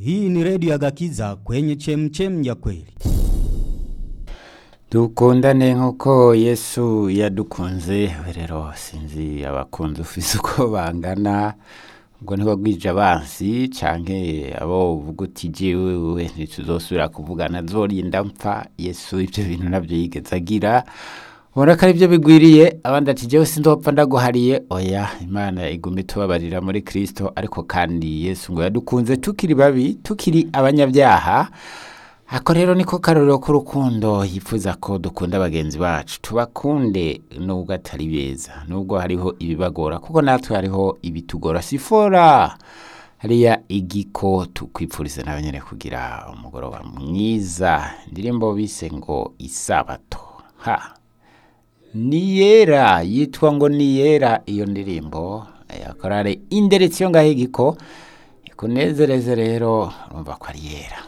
Hii ni redio ya Gakiza kwenye chemchem ya kweli. dukundane nk'uko yesu yadukunze rero sinzi abakunzi ufise uko bangana ubwo ntiba bwije abansi canke abo uvuga uti jewe wewe ntituzosubira kuvugana zorinda mpfa yesu ivyo bintu navyo yigeze agira ubona ko ari byo bigwiriye abandi ati jewe sindopfa ndaguhariye oya imana iguma itubabarira muri kristo ariko kandi yesu ngo yadukunze tukiri babi tukiri abanyabyaha ako rero niko karorero k'urukundo yifuza ko dukunda bagenzi bacu tubakunde nubwo atari beza nubwo hariho ibibagora kuko natwe hariho ibitugora sifora hariya igiko tukwipfuriza nawe nyine kugira umugoroba mwiza indirimbo bise ngo isabato ha ni yera yitwa ngo ni yera iyo ndirimbo yakorare inderetsi yo ngaho igiko ikunezereze rero urumva ko ari yera